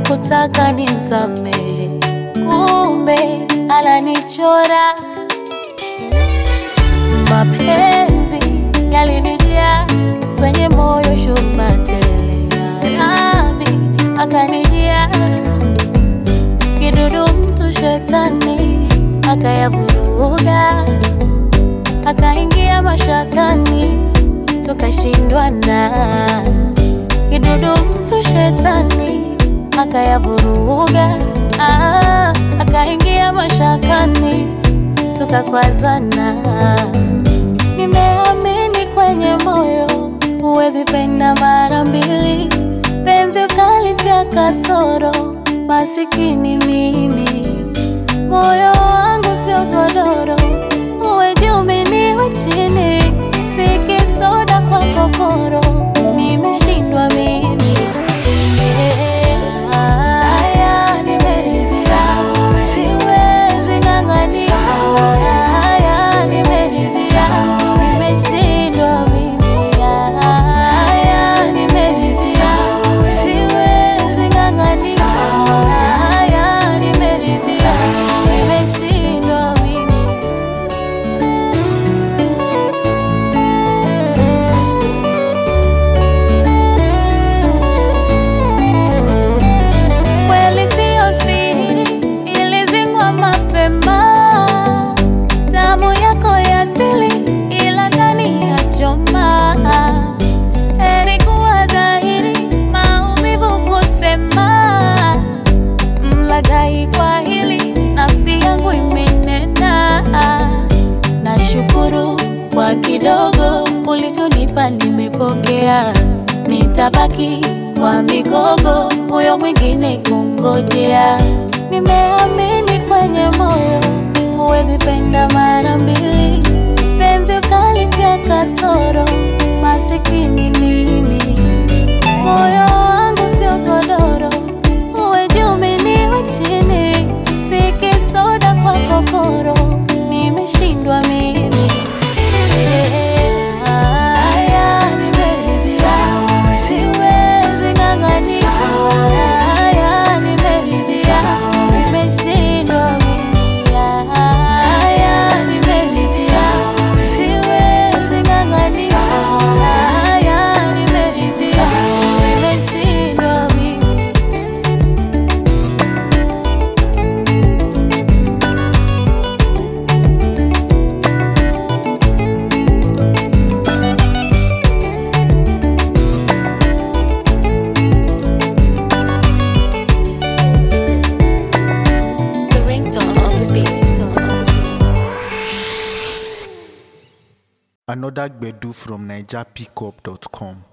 hakutaka nimsamehe, kumbe ananichora. Mapenzi yalinijaa kwenye moyo, shuba tele, Rabi akanijia kidudu, mtu shetani akayavuruga, akaingia mashakani, tukashindwana. Kidudu, mtu shetani akayavuruga, ah, akaingia mashakani, tukakwazana. Nimeamini kwenye moyo, huwezi penda mara mbili, penzi ukalitia kasoro, masikini mimi moyo wangu sio godoro, uwe juu mimi niwe chini, si kisoda kwa kokoro, nimeshindwa mimi. Haya, nimeridhia, siwezi ng'ang'ania. Haya, nimeridhia, nimeshindwa mimi. Haya, nimeridhia, siwezi ng'ang'ania. Haya, nimeridhia, nimeshindwa mimi. Kweli siyo siri, ilizingwa mapema. Damu yako ya asili, ila ndani ya choma. Heri kuwa dhahiri, maumivu kusema. Mlaghai kwa hili, nafsi yangu imenena. Nashukuru kwa kidogo ulichonipa, nimepokea. Nitabaki kwa migogo, huyo mwingine kungojea. Nimeamini kwenye moyo, huwezi penda mara mbili, penzi ukalitia kasoro, masikini mimi. Moyo wangu sio godoro, uwe juu mimi niwe chini, si kisoda kwa kokoro, nimeshindwa mimi. Haya, nimeridhia, siwezi ng'ang'ania. Haya, nimeridhia, nimeshindwa mimi. Haya, nimeridhia, siwezi ng'ang'ania. Haya, nimeridhia, nimeshindwa mimi. The ringtone on the beat. Another Gbedu from NigerPickup.com.